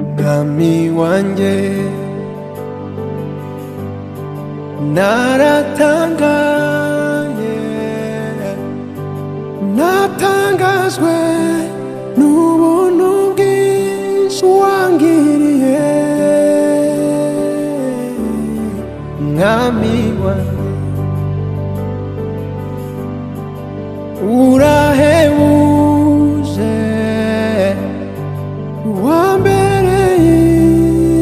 umwami wanjye naratangaye natangajwe n'ubuntu bwinshi wangiriye mwami wanjye urahebuje wambereye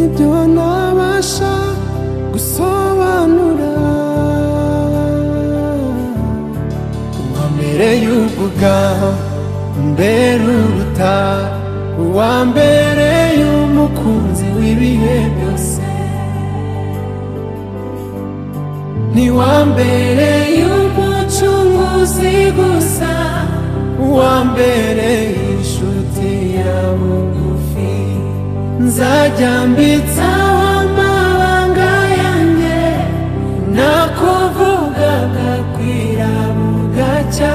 ibyo ntabasha gusobanura wambereye ubugabo mbere uruta wambereye umukunzi w'ibihe byose ni wambereye umucunguzi gusa wambereye inshuti ya bugufi nzajya mbitsaho amabanga yanjye nakuvugaga kwira bugacya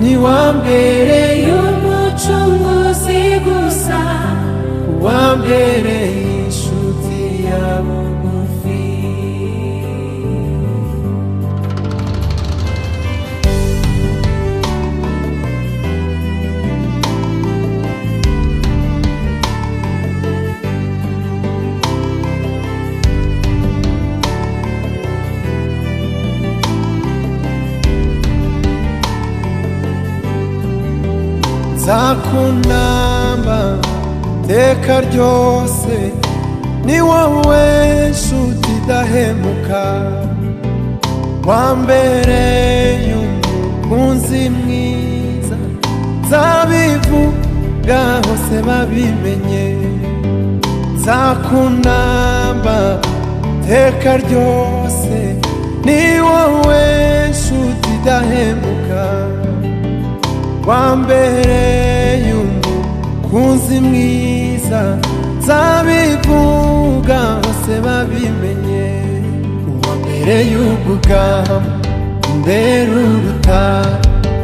ni wambereye umucunguzi gusa wambereye inshuti ya bugufi nzakunamba iteka ryose ni wowe nshuti idahemuka wambereye umukunzi mwiza nzabivuga hose babimenye nzakunamba iteka ryose ni wowe nshuti idahemuka wambereye umukunzi mwiza nzabivuga hose babimenye uwambereye ubugabo mbere uruta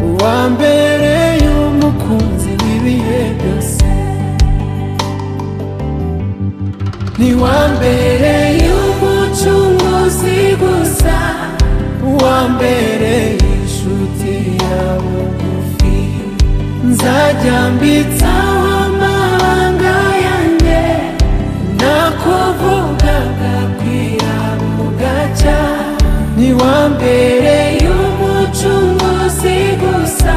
uwambereye umukunzi w'ibihe byose ni wambereye umucunguzi gusa wambereye inshuti ya bugufi nzajya mbitsaho amabanga yanjye nakuvugaga kwira bugacya ni wambereye umucunguzi gusa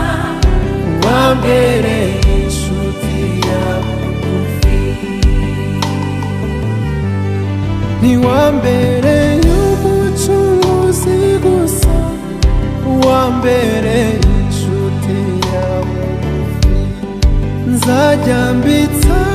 wambereye inshuti ya bugufi ni wambereye umucunguzi gusa wambereye inshuti yawe nzajya mbitsa